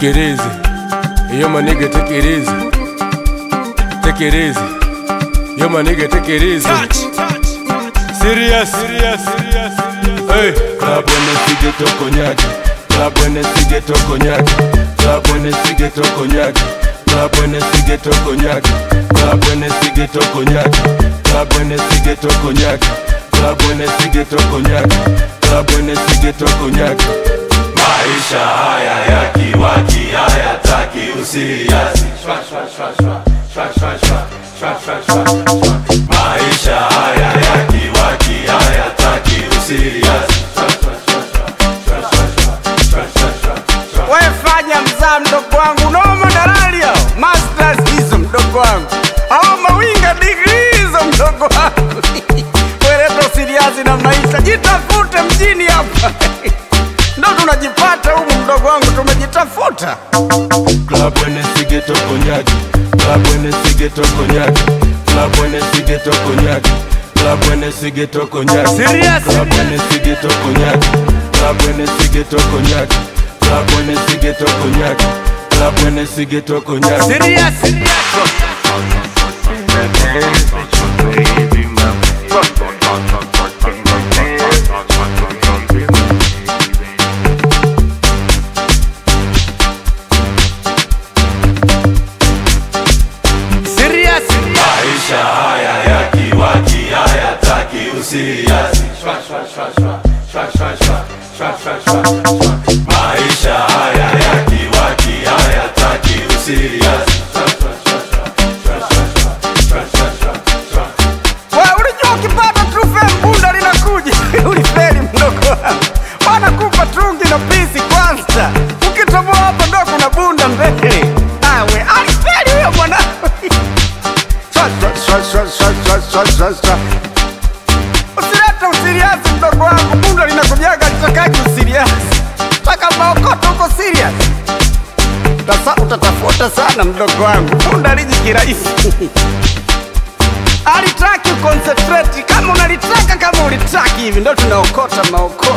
Take it easy. Yo, my nigga, take it easy. Take it easy. Yo, my nigga, take it easy. Serious, serious, serious. Hey, club when they see get to cognac. Club when they see get to cognac. Club when they see get to cognac. Club when they see get to cognac. Club when they see get to cognac. Club when they see get to cognac. Club when they see get to cognac. Club when they see get to cognac. Maisha haya ya kiwaki hayataki usiriasi. Shwa, shwa, shwa, shwa. Shwa, shwa, shwa. Shwa, shwa, shwa, shwa. Maisha haya ya kiwaki hayataki usiriasi. Shwa, shwa, shwa, shwa. Shwa, shwa, shwa. Shwa, shwa, shwa, shwa. We fanya mzaa mdogo wangu, noma dalali hao, masters hizo mdogo wangu, hao mawinga digrii hizo mdogo wangu. Weleta usiriazi na maisha, jitafute mjini hapa ndo tunajipata humu mdogo wangu, tumejitafuta. Club when they see get to cognac. Club when they see get to cognac. Club when they see get to cognac. Club when they see get to cognac. Serious, Club when they see get to cognac. Club when they see get to cognac. Club when they see get to cognac. Club when they see get to cognac. Serious, serious. Serious, Maisha haya ya kiwaki hayataki usiriasi. Shwa, shwa, shwa, shwa. Shwa, shwa, shwa. Shwa, shwa, shwa, shwa. Maisha haya ya kiwaki hayataki usiriasi. Shwa, shwa, shwa, shwa. Shwa, shwa, shwa. Shwa, shwa, shwa, shwa. We, ulijua ukipata trufe mbunda linakuja ulifeli mdogo wangu, wanakupa tungi na pisi kwanza, ukitoboa hapo ndo kuna bunda mbele. Awe alifeli huyo mwanangu. Shwa, shwa, shwa, shwa, shwa, shwa, shwa, shwa. Usilete usiriasi mdogo wangu, bunda linakujaga litakaji usiriasi, taka maokoto uko serious Utasa, utatafuta sana mdogo wangu, bunda liji kirahisi alitaki uconcentrate kama unalitaka kama ulitaki hivi ndo tunaokota maokoto